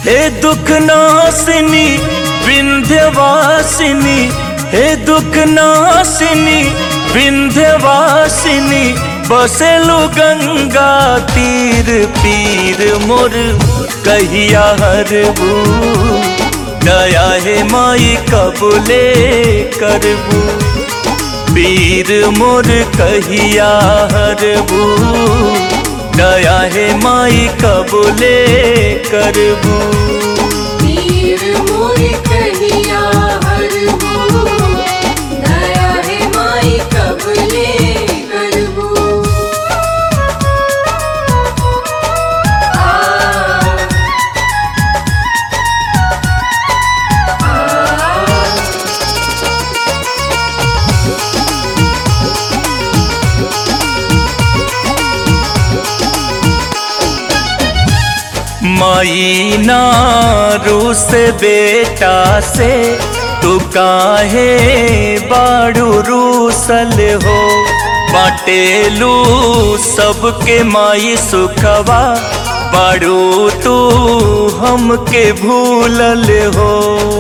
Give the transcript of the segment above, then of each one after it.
हे दुख नासिनी विंध्यवासिनी हे दुख नासिनी विंध्यवासिनी बसेलु गंगा तीर पीर मोर कहिया हरबू दया हे माई कबूले करबू पीर मोर कहिया हरबू दया हे माई कबूले करबू वीर मोर कहिया हरबू दया है माई कबले करबू आ माई नारू से बेटा से तू काहे बाड़ू रूसल हो बाटेलू सबके माई सुखवा बाड़ू तू हमके भूलल हो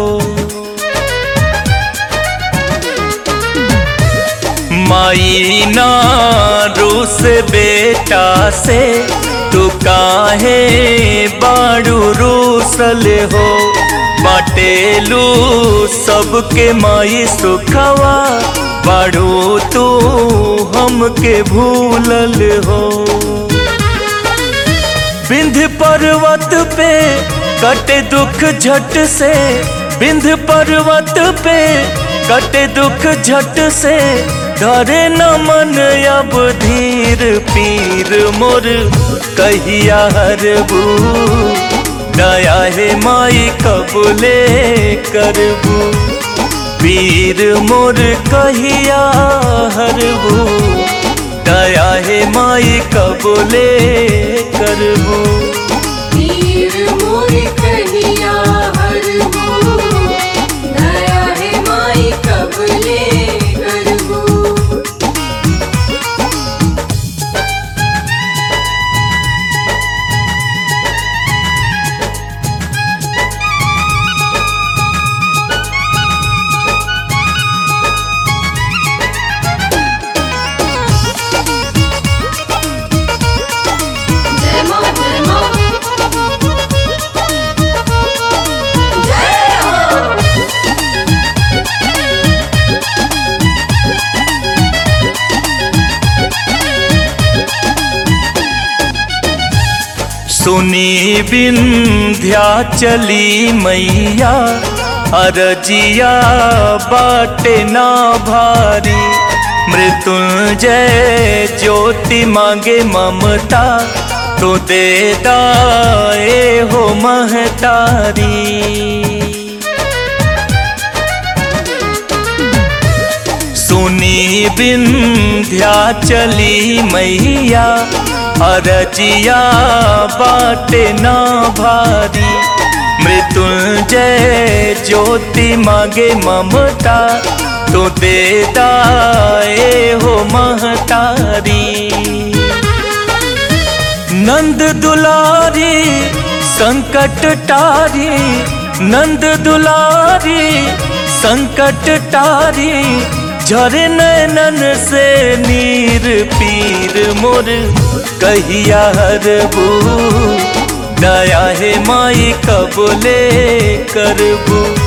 माई नारू से बेटा से तू काहे बाड़ू रूसल हो बाटेलू सबके माई सुखवा बाड़ू तू हमके भूलल हो बिंध पर्वत पे कटे दुख झट से बिंध पर्वत पे कटे दुख झट से धरे न मन अब धीर पीर मोर कहिया हरबू दया हे माई कबूले करबू पीर मोर कहिया हरबू दया हे माई कबूले करबू वीर मोर कहिया हरबू दया है माई कबले करबू जय मां जय मां जय हो सुनी विंध्या चली मैया अरजिया बाटे ना भारी मृत्युंजय ज्योति मांगे ममता तो दे दाए हो महतारी सुनी विंध्या चली मैया अरजिया बाटे ना भारी मृत्युंजय ज्योति मांगे ममता तो दे दाए हो महतारी नंद दुलारी संकट टारी नंद दुलारी संकट टारी झरे नैनन से नीर पीर मोर कहिया हरबू दया हे माई कबूले करबू